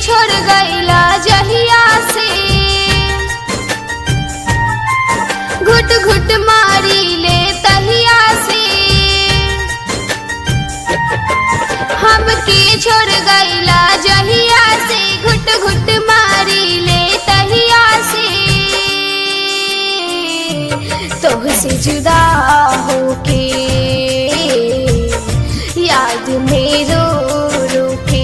छोड़ गईला जहिया से घुट घुट मारी ले तहिया से हमके छोड़ गईला जहिया से घुट घुट मारी ले तहिया से तोह से जुदा होके याद में रो रो के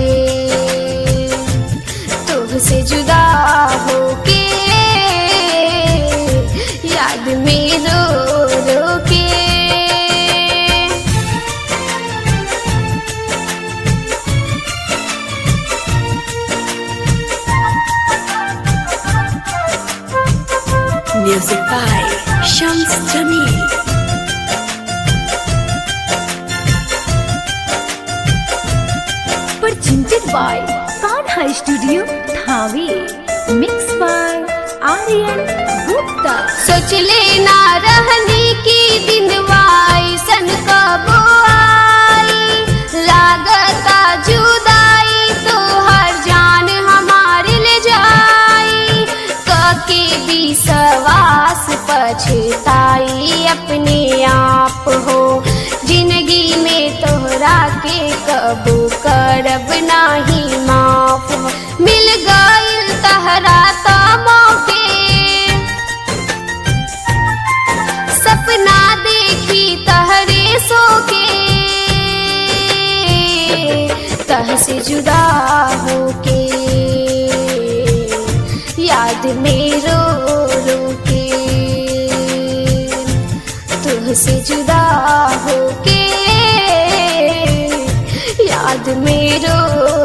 तोह से जुदा होके याद में रो रो के Music by Shams Jamil. presented by Kanha Studio, Thave. Mixed by Aryan Gupta. सोच लेना रहनी की दिनवाई सन कब आई लागता जुदाई तो हर जान हमारे ले जाई कके विश्वास पछताई अपने आप हो जिंदगी में तोहरा के कबू करब नाही माफ हो। मिल गईल तहरा तो मौके सपना देखी तहरे सो के तह से जुदा होके याद में रो रो के तुह से जुदा होके याद में रो